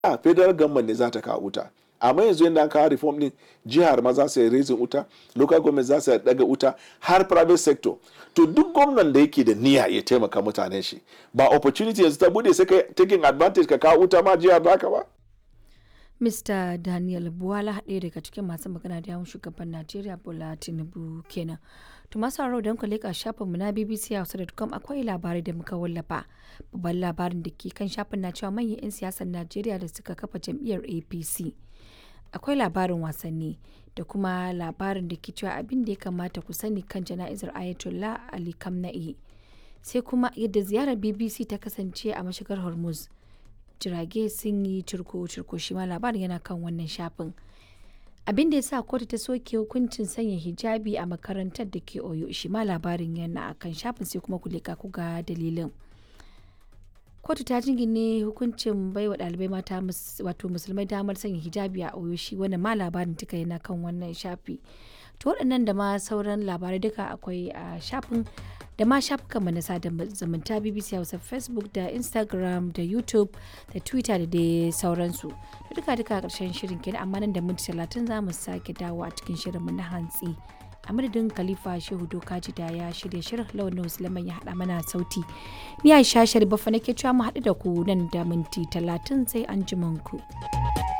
a federal government ne za ta kawo wuta amma yanzu yadda an kawo reform din jihar ma za su yi raising wuta local government za su daga wuta har private sector to duk gwamnan da yake da niyya ya taimaka mutanen shi ba opportunity yanzu ta bude sai ka taking advantage ka kawo wuta ma jihar baka ba Mr. Daniel Buwala ɗaya daga cikin masu magana da yawun shugaban Najeriya Bola Tinubu kenan. To masu sauraro don ku leƙa shafinmu na BBC Hausa.com akwai labarai da muka wallafa. Babban labarin da ke kan shafin na cewa manyan 'yan siyasar Najeriya da suka kafa jam'iyyar APC. Akwai labarin wasanni da kuma labarin da ke cewa abin da ya kamata ku sani kan jana'izar Ayatollah Ali Kamna'i. Sai kuma yadda ziyarar BBC ta kasance a mashigar Hormuz. jirage sun yi cirko-cirko shi ma labarin yana kan wannan shafin abin da ya sa kotu ta soke hukuncin sanya hijabi a makarantar da ke oyo shi ma labarin yana a kan shafin sai kuma kulika ku ga dalilin kotu ta jingine hukuncin baiwa ɗalibai mata wato musulmai damar sanya hijabi a oyo shi wannan ma labarin duka yana kan wannan shafi to waɗannan da ma sauran labarai duka akwai a shafin da ma shafukanmu na sada zumunta bbc hausa facebook da instagram da youtube da twitter da dai sauransu da duka duka karshen shirin kenan amma nan da minti talatin za mu sake dawo a cikin shirinmu na hantsi a madadin khalifa shehu dokaji da ya shirya shirin lawan musulman ya haɗa mana sauti ni aisha sharifa nake cewa mu haɗu da ku nan da minti talatin sai an ku.